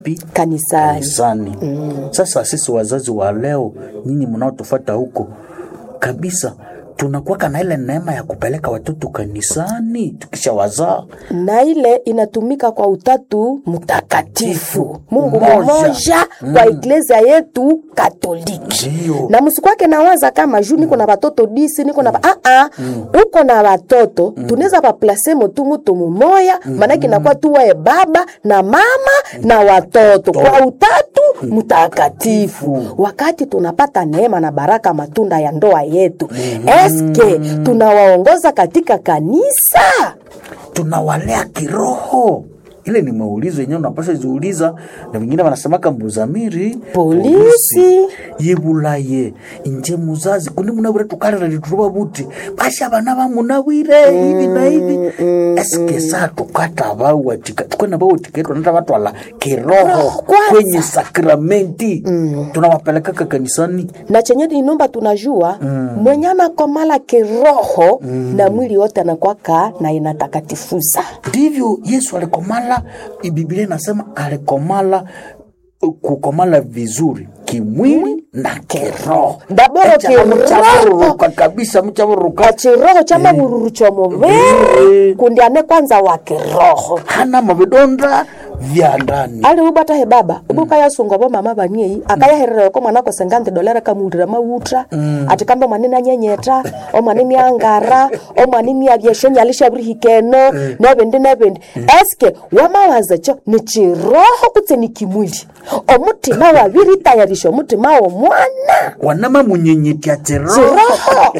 pi kanisani kanisani. Sasa sisi wazazi wa leo, nyinyi mnaotufuata huko kabisa, tunakuwaka na ile neema ya kupeleka watoto kanisani tukisha wazaa. na ile inatumika kwa utatu mtakatifu Mungu Mmoja. mmoja kwa iglesia yetu Katoliki. Ndio. Na msikwake nawaza kama juu niko na watoto disi niko na ah ah uko na watoto tunaweza baplase motu mutu mumoya maanake inakuwa tu wae baba na mama na watoto kwa utatu mtakatifu. Wakati tunapata neema na baraka matunda ya ndoa yetu, eske tunawaongoza katika kanisa? tunawalea kiroho ile ni maulizo yenyewe unapasha ziuliza na wengine wanasemaka mbuzamiri Polisi. yibulaye inje muzazi kundi munawire tukalira lituruba buti basha bana bamunawire hivi na hivi eske saa tukata bawatika tukwena bawatika tunata batwala kiroho kwanza. kwenye sakramenti tunawapelekaka kanisani na chenye inomba tunajua mwenye anakomala kiroho na mwili wote anakwaka na inatakatifuza ndivyo yesu alikomala biblia inasema alikomala uh, kukomala vizuri kimwili na kiroho Daboro Echa kiroho. mchavururuka kabisa mchavururuka chiroho cha mabururu cha mubiri Eh. kundi ane kwanza wa kiroho hana mavidonda vya ndani ali ubata he baba ubuka yasunga bo mama baniei akayaherera ko mwana ko sengante dolera kamundira mautra ati kamba mwanene anyenyeta o mwanene angara o mwanene abyeshenya alishabiri hikeno nebendi nebendi eske wamawaza cho ni chiroho kutse ni kimwili omutima wabiri tayarisha omutima wo mwana wanama munyenyetya chiroho chiroho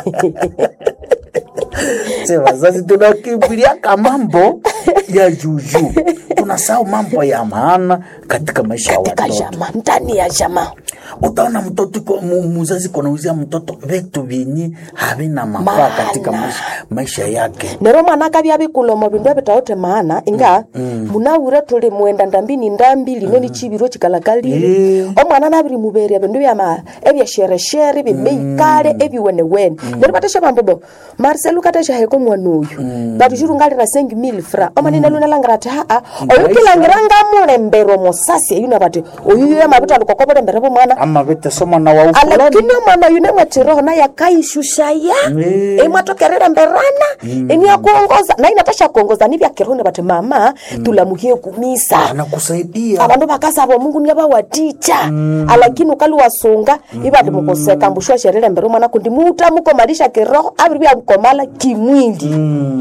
Se wazazi tunakimbiliaka mambo ya juju tunasahau mambo ya maana katika maisha ya katika watoto jama ndani ya jama utaona mtoto iko- mu- muzazi konauzia mtoto vitu vyenye havina mafaa Maana. katika maisha, maisha yake nero mwana akabya bikulomo bindu ebitaote maana inga munawire tuli mwenda ndambini ndambi lino ni chibiro chikalakalile Eh. omwana nabiri muberia bindu byama ebyashereshere bimeikale ebiwenewene nero batesha bambobo marcel katesha heko mwana oyu batushuru ngalira sengi mil fra omanine lunalangira ati haa oyu kilangira ngamulembero mosasi eyuna bati oyu yamabita lukokobole bo mwana ama vitesoma na wa ufulani alakini omwana oyu nemwetiroho naye akaishushaya Eh. imwatokerera mberana iniakuongoza na inatasha kuongoza nivya kiroho bati mama tulamuhie kumisa anakusaidia abandu bakasaba omungu niabawaticha alakini ukali wasunga ibati mukoseka mbushwa sherere mbere mwana kundi muta mukomalisha kiroho abiri byamukomala kimwili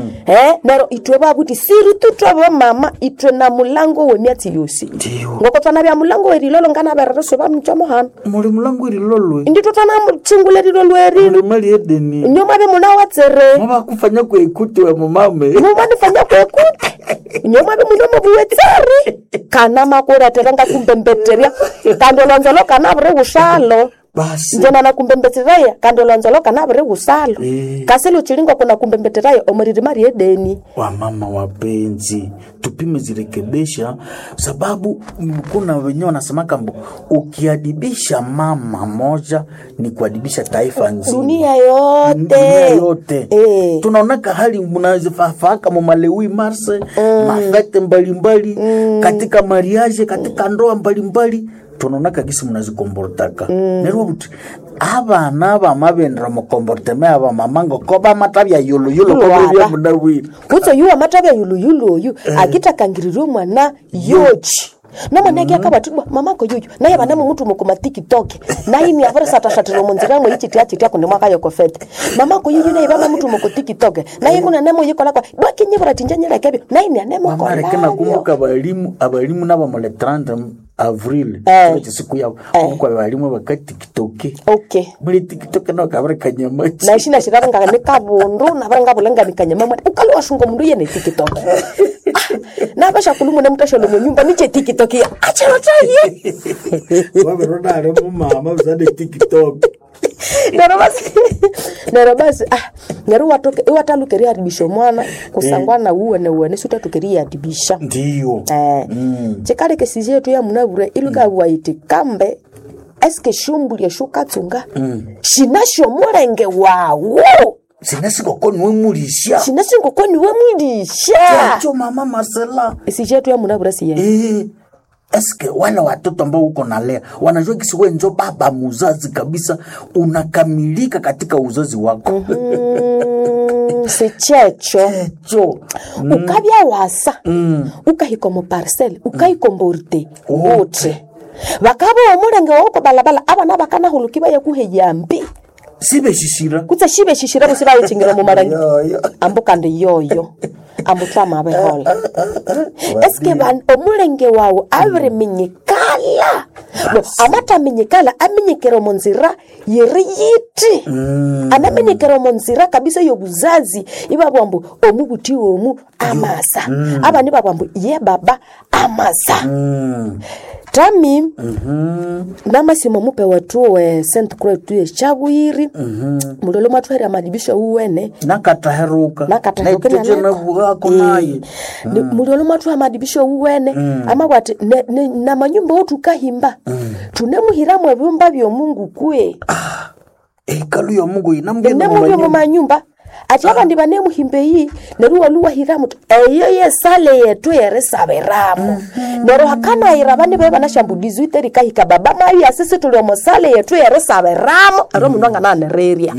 eh nero itwe babuti siri tutwe mama itwe na mulango wemiatsi yosi Ndiyo. ngoko twana bya mulango werilolo ngana berereso bamchomo hano muli mulangu irilolwe ndito twana muchingulelilo lwerilo muli mali edeni nyoma be muna watsere mavakufanya kuekuti we mumame mumanifanya kwekuti nyoma be muno mubuwetseri kana makuretera ngakumbembetterya kandi olonzolo kana buri usalo basi njena nakumbembetteraya kandi olonzolo kana buri usalo Eh. kasi luchilingo kuna kumbembetteraya omuriri mari edeni wamama wapenzi tupime zirekebisha sababu mm, kuna wenyewe wanasemaka mbo ukiadibisha mama moja ni kuadibisha taifa nzima dunia yote dunia yote Eh. tunaonaka hali mnazifafaka mumalewi marse mafete mbalimbali katika mariage katika ndoa mbalimbali tunaonaka gisi mnazikombortaka nerwo buti abana bamabendera mukomborteme aba mama ngoko bamatabya yuluyulu Lwaba. kobebya munawiri kutso yuwa matabya yuluyulu oyu akitakangiririe omwana yochi nomwana eki akabatibwa mamako yuyu naye banamo mutu mukuma tikitoke naini avere satashatira munzira mwe ichitia chitia kundi mwaka yokofete mamako yuyu naye bama mutu muku tikitoke naye kuna nemo yikolakwa bwakinyibura tinjanyelekebyo naini mamareke anemokolayo nakumbuka abalimu abalimu nabo mule 30 avril Eh. kile chisiku yabo kumbuka abalimu bakatikitoke okay muli tikitoke nao kabare kanyamachi naishi nashiraranga ni kabundu navara ngavulanga kanyama mwana ukali washunga mundu yene tikitoke navasha kulumu nemutashalo munyumba niche tikitoke acherotaye waveronare mumama usane tiktok nero basi nero basi ah nero watoke iwatalukeria haribisha mwana kusangwana uwene uwene sutatukeria haribisha ndiyo eh chikale kesije yetu ya munabure iluka waiti kambe eske shumbulia shukatsunga shinasho mulenge wawo sinasikoko niwe mulisha shinasingoko niwe mwilisha yacho mama masela isije yetu ya munabure siye Eh, eske wale watoto ambao uko nalea wanajua kisi we njo baba muzazi kabisa unakamilika katika uzazi wako Mm, sichecho cho ukabya wasa ukahika mu parcel ukaikomborte wote bakaba omulenge woko balabala abana bakanahuluki bayakuheya mbi sibeshishira kutse shibe shishira busi bayichingira mu marangi Yoyo. ambu kandi yoyo ambu twama behola eske ban omulenge wawu abiriminyikala no amataminyikala aminyikira omu nzira yeri yiti anaminyikira omu nzira kabisa yobuzazi ibabwa mbu omubuti omu amasa abani babwa mbu ye baba amasa tami namasimo mupe wetu we st croix tuye chabwiri mulolo mwatwahera amadibisho uwene nakataheruka nakataheruka navughako naye muliolo mwathu amadibisho uwene amabwati ne- ne- na manyumba otu kahimba tunemuhiramu ebyumba byomungu kwe ekalu ya mungu inamgenda nemubyo mu manyumba ati abandi banemuhimba eyi neru waluwahiramu tu eyo yesale yetu yerisabiramu nero hakanayira bane be banashambulizi iterikahika baba mayu asisi tuli omosale yetu yerisabiramu ero mundu angananererya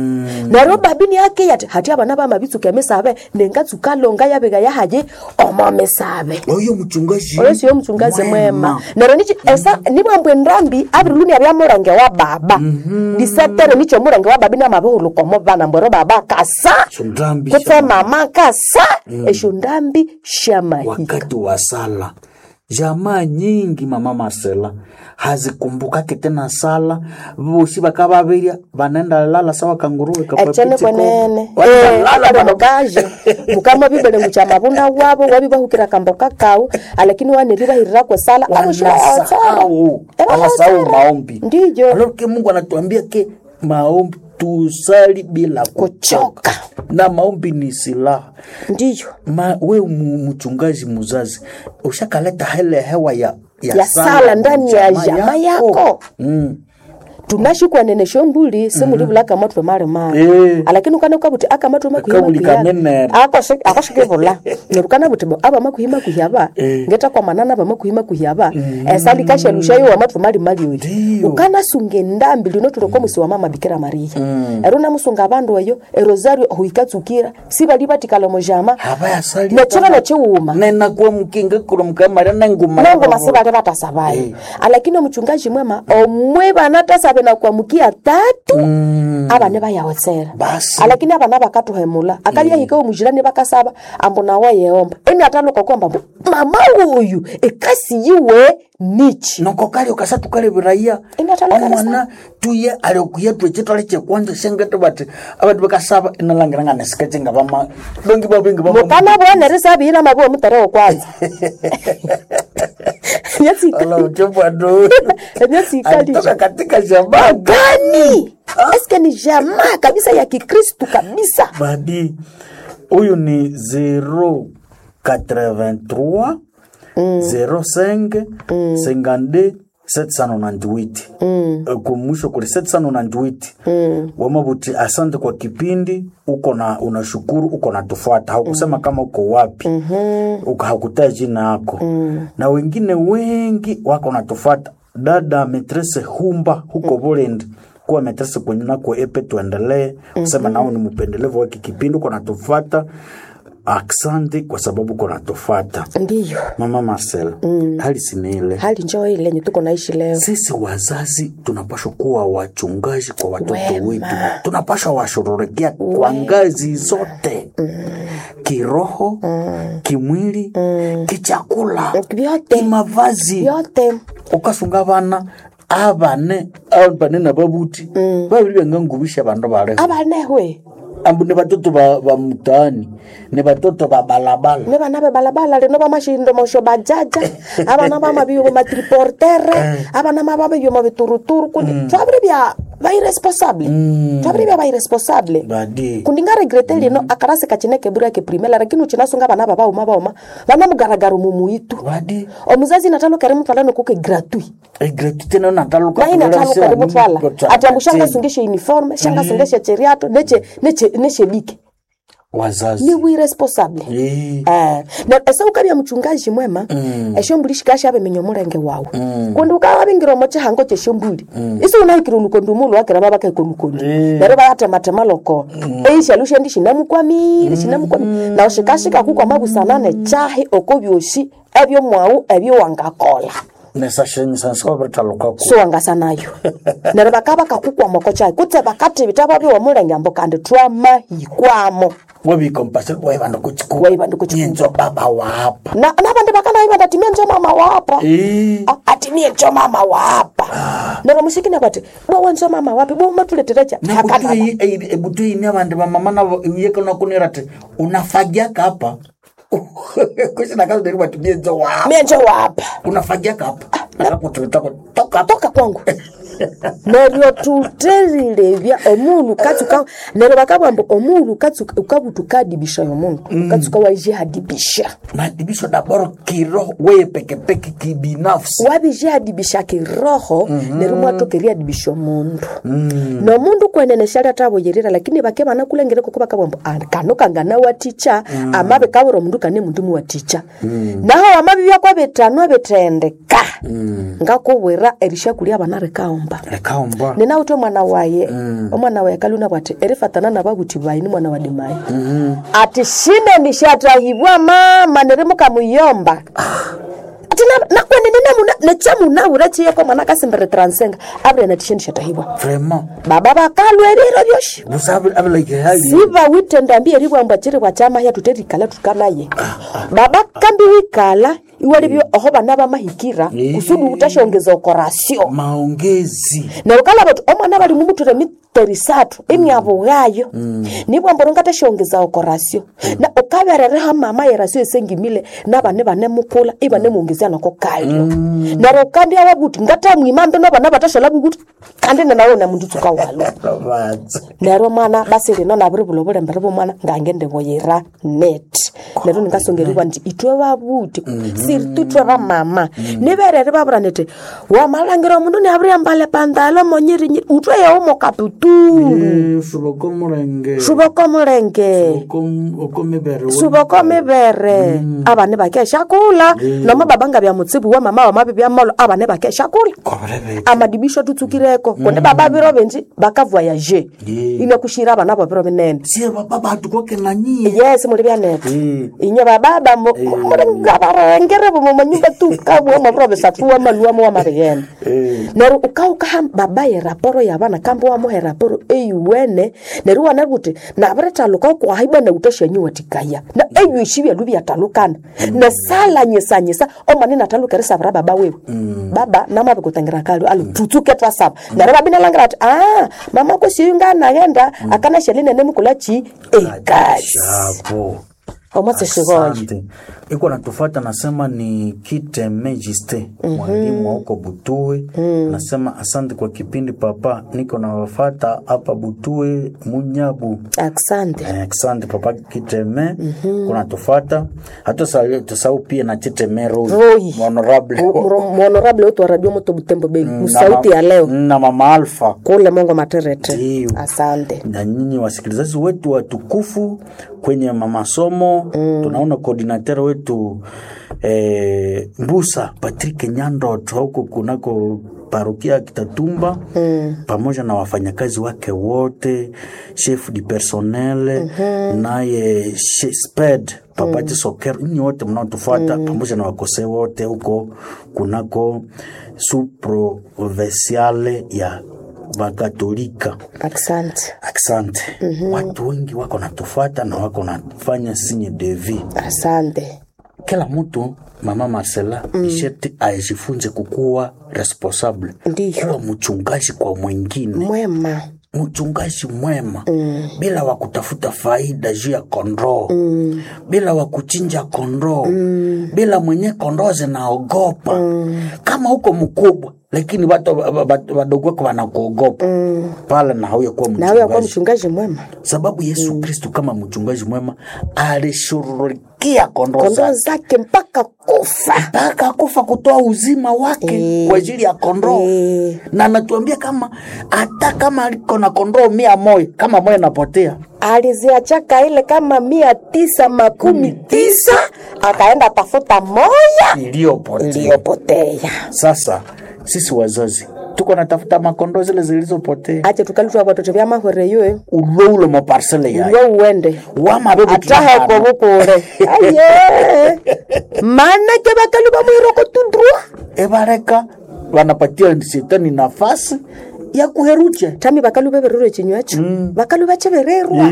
nero babini yake yati hati abana bamabitsuka emisabe nengatsukalonga yabeka yahaye omo misabe oyo muchungaji oyo siyo mchungazi mwema nero nichi esa nibwambwe ndambi abiriluni abya murange wa baba disetere nicho murange wa babi namabihulukomo bana mbwero baba kasa Shundambi kutse mama kasa esho ndambi shamahiga wakati wa sala jamaa nyingi mama Marcela hazikumbukake tena sala vosi vakavavirya vanaenda lala sawa kanguruwe echene kwenene Wanalala mukaje mukama bibele mucha mabunda wabo wabibahukira kamboka kau alakini waniribahirira kwesala wanasahau wanasahau maombi ndiyo Alors que Mungu anatuambia ke maombi tusali bila kuchoka Kuchoka. na maombi ni silaha ndiyo Ma, we mu- mchungaji muzazi ushakaleta hele hewa ya, Ya sala ndani ya jamaa yako. mm. tunashikwanene shombuli simulivula akamatwe mali mali Eh. alakini ukana ukabuti akamatwe Akabuli kanene. akashikivula nerukana buti bo aba makuhima kuhyaba Eh. ngeta kwa manana aba makuhima kuhyaba esali kashelushayo wamatwe mali mali oyo Ndiyo. ukana sunga endambi lino tuloko musi wa mama bikira maria ero namusunga abandu eyo erosario huikatsukira sibali batikala mojama havayasali nechirano chiwuma nenakuwa mukinga kurumkamara nenguma nongoma sibali batasabayo alakini omuchungaji mwema omwe bana tasabe na kuamukia tatu abane bayawotsera Basi. alakini abana bakatuhemula akalyahika omujirani bakasaba ambu nawe yeomba eni ataluka kwamba mbu mama uyu ekasi yiwe nichi noko kali okasatu kale biraya Ingatholakala omwana tuye aliokuya twechitwale chekwanja shengete bati abantu bakasaba inalangira nganesikece nga bama dongi babengi mukana bwene risabiyina mabuwe mutere okwanza alauchebwado emyatsikali alitoka katika jamaa gani eske ni jamaa kabisa ya kikristu kabisa badi huyu ni 083 05 52 798 kumwisho kuli 798 wamabuti asante kwa kipindi uko na unashukuru uko na tufuata haukusema kama uko wapi uka hakutaa jina yako na wengine wengi wako natufuata dada metrese humba huko Burundi kuwa metrese kwenye nako epe tuendelee kusema nao ni mpendelevu waki kipindi uko natufata asante kwa sababu uko natufata ndiyo mama Marcel hali siniile hali njoo ile yenye tuko naishi leo sisi wazazi tunapashwa kuwa wachungaji kwa watoto Wema. wetu tunapashwa washughulikia kwa ngazi zote kiroho kimwili kichakula vyote kimavazi vyote ukasunga abana abane abane nababuti babiri byangangubisha abandu baleho abanehwe ambu ni batoto ba, ba mtaani ni batoto ba balabala ne bana be balabala leno bamashindo mosho bajaja abana bamabiyo bomatriportere abana mababiyo mabituruturu kundi twabiri bya bairesponsable twabiri bya bairesponsable badi kundi nga regrete lino akarasi kachineke bura ke primela lakini uchinasunga bana baba uma bauma bana mugaragaro mumuitu badi omuzazi natalo kare mutwala nokuke gratuit egratu tena nataluka naye natalo kare mutwala ati ambu shanga sungeshe uniforme shanga sungeshe cheriato neche neche neche bike wazazi ni wiresponsable Eh, Eh, na esa ukabya mchungaji mwema eshombuli shikasha abemenya omulenge wawu kundi ukawabingira omo chihango cheshombuli isi unahikira olukondi umulu wakira babakaika olukondi neryo bayatematema loko eishalu shendi shinamukwamire shinamukwamire nawu shikashika kukwama busanane chahi oko byoshi ebyo mwawu ebyo wangakola nesashenyisa nsiwabirithalukako siwangasanayo neryo bakaba bakakukwama oko chahi kutse bakatibita babyo omulenge ambo kandi twamahikwamo wabikompasiri waibanda kuchiku Waibanda kuchiku. nyenzo baba wapa na nabandi bakanaibanda timie njo mama wapa Eh, Ah, ati niye njo mama wapa nero musikina bati bowe njo mama wapi bo matuleterecha ebutuini abandi bamama nabo yekonakunira ti unafagiaka hapa kusinakazi batumie nzo wapa mie njo wapa unafagiaka hapa akakutulitako toka toka kwangu neryo tuterilevya omunu katsuka neryo bakabwamba omunu katsuka ukabutukadibisha yomundu katsuka waijihadibisha madibisho daboro kiroho weye pekepeke kibinafsi wabijihadibisha kiroho neryo mwatokeriadibisha omundu nomundu kweneneshalya tavoyerera lakini bake banakulengere koko bakabwamba "Ah, kano kangana waticha amabe kabura omundu kane mundu muwaticha naho amabi byakwa bitanwa bithendeka ngakubwira erishakulya abana rikaomba lekaomba ninawuthi omwana waye omwana waye kaluna bwati erifatana nababuthi bayi ni mwana wa dimayi ati shine nishatahibwa mama nerimukamuyomba ati na- nakwene nechamunawura chiyeko mwana kasimbere transenga abire natishe nishatahibwa vraiment baba bakalwerire byoshi busa abilaike hali siva witendambi eribwamba chiri bwachamahya tuterikala tukalaye baba kambi wikala iwalibyo oho bana bamahikira Eh. kusudi utashongeza okorasio maongezi nerukala bati omwana bali mumuture miterisatu imyabugayo nibwamboro ngatashongeza okorasio na ukaberereha mama yerasio esengimile nabane bane mukula ibane muongezia nako kalyo nero kandi ababuti ngatamwimambe nabana batashala bubuti kandi nenawo namundu tsuka walo baza nero mwana basi lino nabiri bulo bulembere bomwana ngange ndiboyera net nero ningasongeribwa nti itwe babuti siri tutwe bamama niberere babura niti wamalangira omundu niabiriambale pandalo monyirinyiri utwe yewo mokaputulu suboko mulenge suboko mulenge oko mibere suboko mibere abane bakeshakula nomo babanga bya mutsibu wa mama wamabi byamalo abane bakeshakula kobrebe amadibisho tutsukireko kundi baba biro benji bakavoyaje Yeah. inakushira abana bo biro binene sie baba batu koke na nyie yes muli byanete Eh. inye bababa muli ngabarengere bomo manyumba tukabwa mabiro besatuwa maluwa mo mabigene Eh. neru ukaukaha baba ye raporo yabana kambo wa muhe raporo eyuwene neru wana buti na bretaluka kwa haiba na utoshenyu watikaya na eyu ishibya lubi yatalukana na sala nyesa nyesa o manina taluka resa bra baba wewe baba nama bikutangira kali alu tutsuke twasaba neru babina langira ati ah mama ko siyunga nagenda akana sheline nemukula chi ekasi shapo omwatse shigoye Asante. iko natufata nasema ni kite megiste mwalimu wa huko butue nasema asante kwa kipindi papa niko nawafata hapa butue munyabu asante Eh, asante papa kiteme kuna tufata hata sa- tusahau pia na chiteme Roy, Roy. honorable honorable wetu wa radio moto butembo bei musauti ya leo na mama alfa kule mongo materete Ndiyo. asante na nyinyi wasikilizaji wetu watukufu kwenye masomo mm. tunaona koordinateur wetu eh, mbusa patrik nyandoto huko kunako parokia ya kitatumba mm. pamoja na wafanyakazi wake wote chef du personnel mm-hmm. naye she- sped papati mm. soker nyinyi wote mnaotufuata mm. pamoja na wakose wote huko kunako suprovinciale ya bakatolika asante Asante. Watu wengi wako natufuata na wako nafanya sinye devi. asante Kila mtu mama Marcela mm. isheti ajifunze kukuwa responsable, Ndiyo. kuwa mchungaji kwa mwingine, mwema mchungaji mwema mm. bila wa kutafuta faida juu ya kondoo mm. bila wa kuchinja kondoo mm. bila mwenye kondoo zinaogopa mm. kama huko mkubwa lakini watu wa- wa- wa- wadogo wako wanakuogopa pale na hauya kuwa na huyo akuwa mchungaji mchungaji mwema sababu yesu kristu kama mchungaji mwema alishughulikia kondoo kondoo zake zake mpaka kufa mpaka kufa kutoa uzima wake Eh. kwa ajili ya kondoo Eh. na anatuambia kama hata kama aliko na kondoo mia moja kama moja napotea aliziachaka ile kama mia tisa makumi tisa akaenda tafuta moya iliyopotea iliyopotea sasa sisi wazazi tuko natafuta makondoo zile zilizopotea ache tukalitwa watoto vya mahwere yoe uloulo maparsele yayo uwe uwende wamabebu ataheko bukule aye manake bakalu bamwiroko tudrua ebareka wanapatia shetani nafasi ya kuherucha tami bakalu bebererwe chinywacho bakalu bachebererwa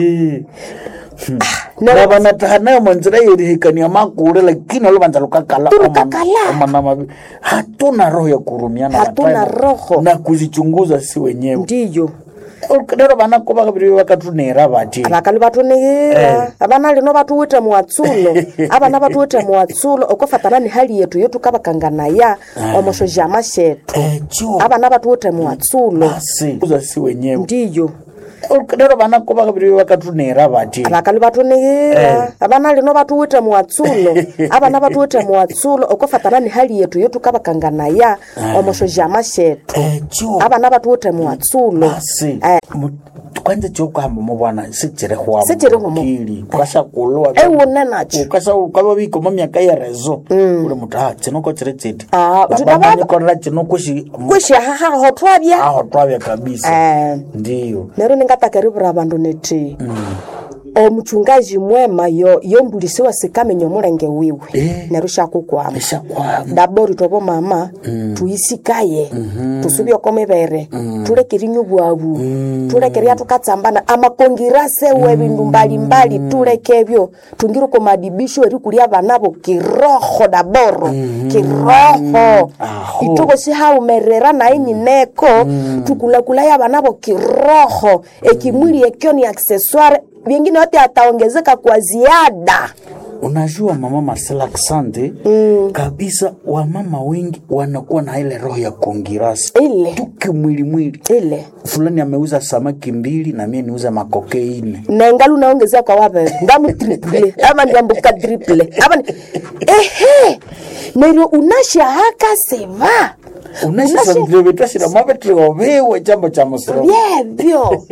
na banataha nayo manzira yerihikania makule lakini olubanza lukakala Tulukakala. omana mabi hatuna roho ya kurumiana Hatuna wapendwa, roho. na kuzichunguza si wenyewe ndiyo lero banako bakabiri bakatunera bati abakalu batunihira abana lino batuwite muwatsulo abana batuwite muwatsulo okofatana ni hali yetu yotukabakanganaya omoshoja amashetu ekyo abana batuwite muwatsulo basi kuza si wenyewe ndiyo lero banako bakabiri bakatunera bati abakalu batunihira abana lino batuwite muwatsulo abana batuwite muwatsulo okofatana ni hali yetu yotukabakanganaya omoshoja amashetu ekyo abana batuwite muwatsulo basi Eh. Mu- kwanza kyokuhamba mubwana sichirihwamu Sichirihwamu. Kili, ukashakulwa ewune nacho ukasa ukava bikoma myaka ya rezo uli mutu ah chinoko chiri chiti Ah, uti baba- babanyikorera chino kushi kwishahahaho twabya aho twavya kabisa Eh. ndiyo nero ningatakeriwura vandu niti omuchungaji mwema yo yombulisiwa sikamenya omulenge wiwe Eh. nero shakukwama eshakwama dabori tobo mama tuyisikaye tusubye oko mibere tulekerinya obwabu tulekeria tukatsambana amakongirase we bindu mbalimbali tuleke ebyo tungire oko madibisho eri kulia banabo kiroho daboro kiroho Aho. ituko sihaumerera naye nyineko tukulakulaya banabo kiroho ekimwili ekyo ni accessoire vingine yote ataongezeka kwa ziada unajua mama Marcela Asante kabisa wamama wengi wanakuwa na ile roho ya kongirasi ile tuki mwili mwili ile fulani ameuza samaki mbili na mie niuza makokeine nengalu naongezea kwa wabere ngamu triple ama ndiambuka triple ama ni... ehe neryo unashahaka seva unashisandirevetashira mavetriovewe chambo cha musoro vyevyo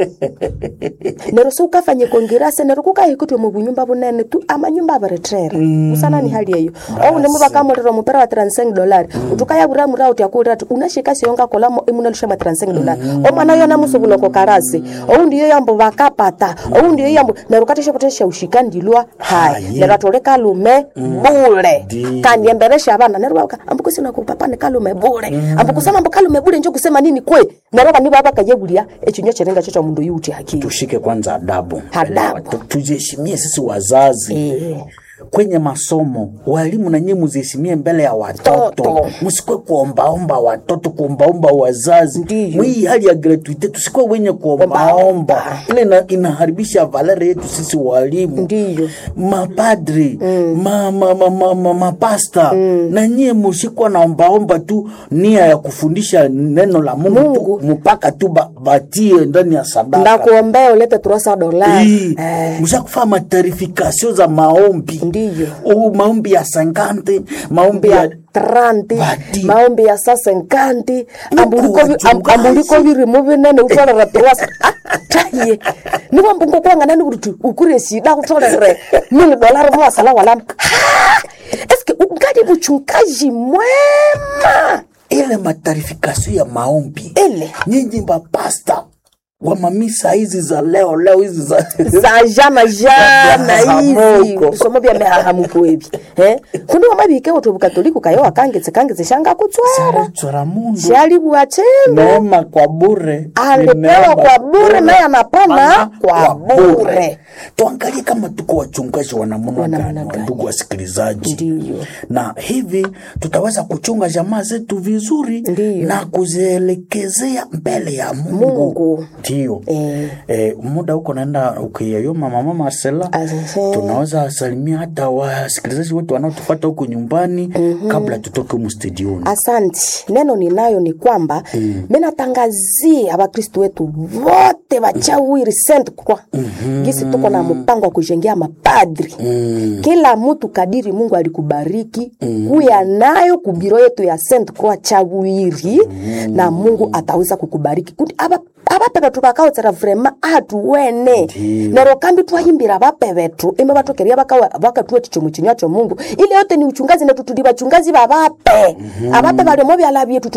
neryo siukafanye kongirase neryo kukahikutwe mu bunyumba bunene tu amanyumba aberetrera usana ni hali eyo ounemu bakamulira mupera wa 35 dolari utukayabura mura uti akulira ati unashika siyonga kolamo imunalusha ma 35 dolari omwana yona musubuloko karasi oundi yo yambo bakapata oundi yo yambo neryo kateshapotesha ushika ndilwa hai Hayi. neryo atole kalume bule Ndi. kandi emberesha abana neryo baka ambukusina kupapa ni kalume bule ambukusema ambu kalume bule njo kusema nini kwe neryo bani baba kayebulia ekinyo chirenga cho cha mundu yuti hakili tushike kwanza adabu Adabu. Tu- tujiheshimie sisi wazazi Eh. kwenye masomo walimu na nyinyi muziheshimie mbele ya watoto Toto. msikwe kuombaomba watoto kuombaomba wazazi Ndiyo. mwii hali ya gratuite tusikwe wenye kuombaomba ile ina, inaharibisha valere yetu sisi walimu ndiyo mapadri ma, ma, ma, ma, ma, mapasta na nyie musikwa naombaomba tu nia ya kufundisha neno la mungu, Mungu. tu mpaka tu ba, batie ndani ya sadaka ndakuombea ulete turasa dolari Hii, Eh, mshakufanya matarifikasio za maombi ndiyo u maombi ya sankante maombi ya ya tranti Bati. maombi ya sasa nkanti ambuliko vi- am- wachungaji. ambuliko virimu vinene utolere turasa taye niwo mbungo kwanganani kuti ukure shida utolere mili dolari muwasala walama Ha! eske ungali muchungaji mwema ile matarifikasio ya maombi ile nyinyi mapasta wa mamisa hizi za leo leo hizi za za jana jana hizi Hahamuko. bisomo bya mehahamuko ebi eh kundi wamabike otu bukatoliku kayo wakangetse kangetse shanga kutswera chora mundu shali bwachendo neema kwa bure ni alipewa neema kwa bure naye anapana Pana kwa bure tuangalie kama tuko wachungaji wa namna Wa namna gani gani. ndugu wasikilizaji Ndiyo. na hivi tutaweza kuchunga jamaa zetu vizuri Ndiyo. na kuzielekezea mbele ya mungu, Mungu. ndio Eh. eh, muda huko naenda ukiyayoma mama Marcela Asante. tunaweza salimia hata wasikilizaji wote wanaotufuata huko nyumbani kabla tutoke humu studioni Asanti. Neno ninayo ni kwamba mm. minatangazia Wakristo wetu wote wachawiri Saint Croix gisi tuko na mpango wa kujengea mapadri mm. kila mtu kadiri Mungu alikubariki kuya nayo kubiro yetu ya Saint Croix chawiri na Mungu ataweza kukubariki kuti aba abape betu bakaotsera vrema atuwene Ndiyo. nero kambi twahimbira abape betu ime batokeria bakatuwe chichomo chinywa cho Mungu ile yote ni uchungazi netu tuli bachungazi babape abape baliomo byala byetu